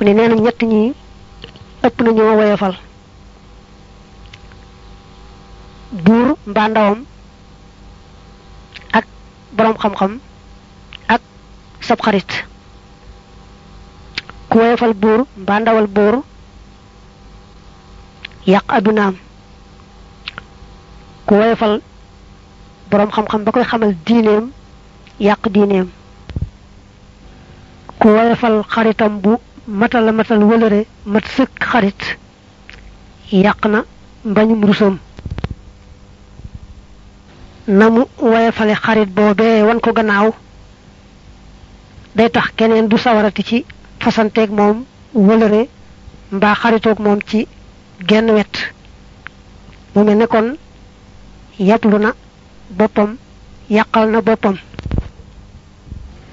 ne nee na ñett ñi ëpp na ñoo woyofal buur mbaa ndawam ak boroom xam-xam ak sab xarit ku woyofal buur mbaa ndawal buur yàq adunaam ku woyofal boroom xam-xam ba koy xamal diineem yàq diineem ku woyofal xaritam bu matal matal wëlëre mat sëkk xarit yàq na mbañum rusam na mu woyofale xarit boobee wan ko gannaaw day tax keneen du sawarati ci fasanteeg moom wëlëre mbaa xaritoog moom ci genn wet mu mel ne kon yàpplu na boppam yàqal na boppam